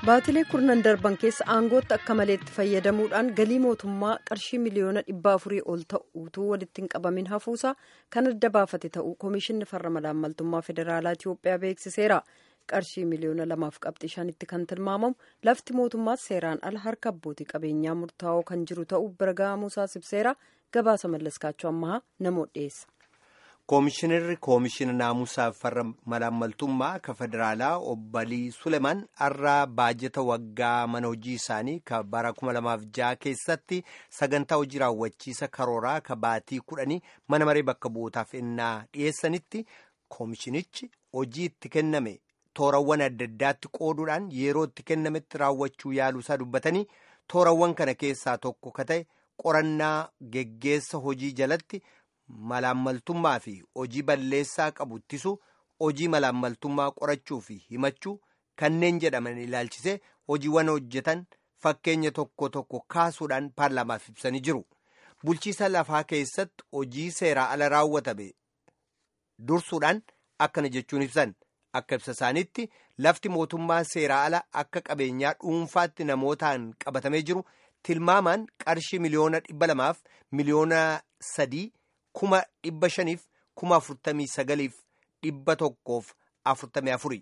baatilee kurnan darban keessa aangootti akka maleetti fayyadamuudhaan galii mootummaa qarshii miliyoona dhibba afurii ol ta'uutuu walitti hin qabamin hafuusaa kan adda baafate ta'uu koomishinni farra malaammaltummaa federaalaa itiyoophiyaa beeksiseera qarshii miliyoona lamaaf qabxii shanitti kan tilmaamamu lafti mootummaas seeraan ala harka abbootii qabeenyaa murtaa'oo kan jiru ta'uu bira ga'amuusaa ibseera gabaasa mallaskaachuu ammaa namoota dhiyeessa. koomishinarri koomishina naamusaaf farra malaammaltummaa ka federaalaa obbo suleman har'a baajata waggaa mana hojii isaanii ka bara 2006 keessatti sagantaa hojii raawwachiisa karooraa ka baatii kudhanii mana maree bakka bu'ootaaf ennaa dhiyeessanitti koomishinichi hojii itti kenname toorawwan adda addaatti qooduudhaan yeroo itti kennametti raawwachuu yaaluusaa dubbatanii toorawwan kana keessaa tokko ka ta'e qorannaa geggeessa hojii jalatti. malaammaltummaa fi hojii balleessaa qabu ittisu hojii malaammaltummaa qorachuu fi himachuu kanneen jedhaman ilaalchisee hojiiwwan hojjetan fakkeenya tokko tokko kaasuudhaan paarlaamaaf ibsanii jiru bulchiisa lafaa keessatti hojii seeraa ala raawwatame dursuudhaan akkana jechuun ibsan akka ibsa isaaniitti lafti mootummaa seeraa ala akka qabeenyaa dhuunfaatti namootaan qabatamee jiru tilmaamaan qarshii miliyoona dhibba lamaaf miliyoona sadii. kuma dhibba shaniif kuma afurtamii sagaliif dhibba tokkoof afurtamii afuri.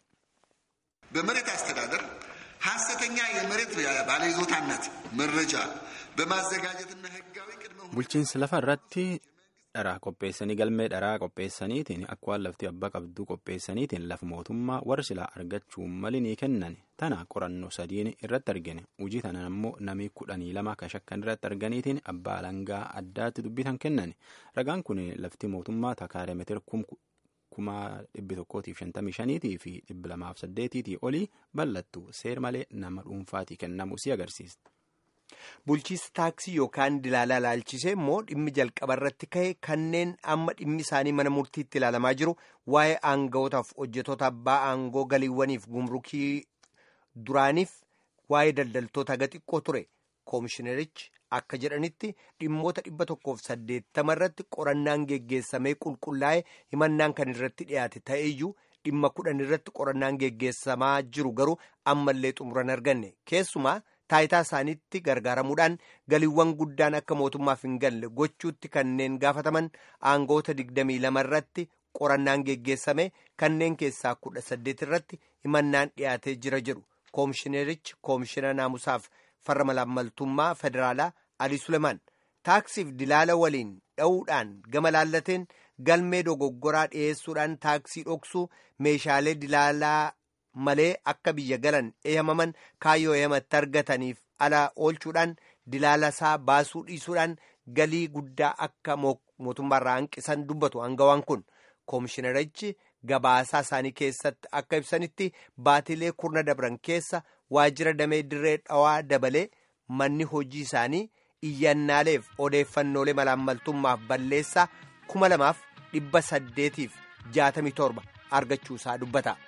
በመሬት አስተዳደር ሐሰተኛ የመሬት ባለይዞታነት መረጃ በማዘጋጀትና ህጋዊ ቅድመ bulchiinsa lafa irratti dharaa qopheessanii galmee dharaa qopheessaniitiin akka waan lafti abbaa qabduu qopheessaniitiin lafa mootummaa warra silaa argachuu mali ni kennan tana qorannoo sadiin irratti argine hojii tana ammoo namii kudhanii lama ka shakkan irratti arganiitiin abbaa alangaa addaatti dubbitan kennan ragaan kun lafti mootummaa takaalee meetira kuma dhibbi tokkootiif shantamii shaniitii fi dhibbi lamaaf saddeetiitii olii bal'attu seer malee nama dhuunfaatii kennamu si agarsiisa. bulchiisa taaksii yookaan dilaalaa ilaalchisee immoo dhimmi jalqaba irratti ka'e kanneen amma dhimmi isaanii mana murtiitti ilaalamaa jiru waa'ee aanga'ootaaf hojjetoota abbaa aangoo galiiwwaniif gumrukii duraaniif waa'ee daldaltoota haga xiqqoo ture koomishinerichi akka jedhanitti dhimmoota dhibba tokkoof saddeettama irratti qorannaan geggeessamee qulqullaa'e himannaan kan irratti dhiyaate ta'eeyyuu dhimma kudhan irratti qorannaan geggeessamaa jiru garuu ammallee xumuran arganne keessumaa. taayitaa isaaniitti gargaaramuudhaan galiiwwan guddaan akka mootummaaf hin galle gochuutti kanneen gaafataman aangoota digdamii lama irratti qorannaan geggeessame kanneen keessaa kudha saddeet irratti himannaan dhiyaatee jira jedhu koomishinerichi koomishina naamusaaf farra malaammaltummaa federaalaa alii sulemaan taaksiif dilaala waliin dha'uudhaan gama laallateen galmee dogoggoraa dhiyeessuudhaan taaksii dhoksuu meeshaalee dilaalaa. malee akka biyya galan eeyamaman kaayyoo eeyamatti argataniif ala oolchuudhaan dilaalasaa baasuu dhiisuudhaan galii guddaa akka mootummaarraa hanqisan dubbatu aangawaan kun koomishinerichi gabaasaa isaanii keessatti akka ibsanitti baatilee kurna dabran keessa waajjira damee dirree dhawaa dabalee manni hojii isaanii iyyannaaleef odeeffannoolee malaammaltummaaf balleessaa kuma lamaaf dhibba saddeetiif jaatamii torba argachuusaa dubbata.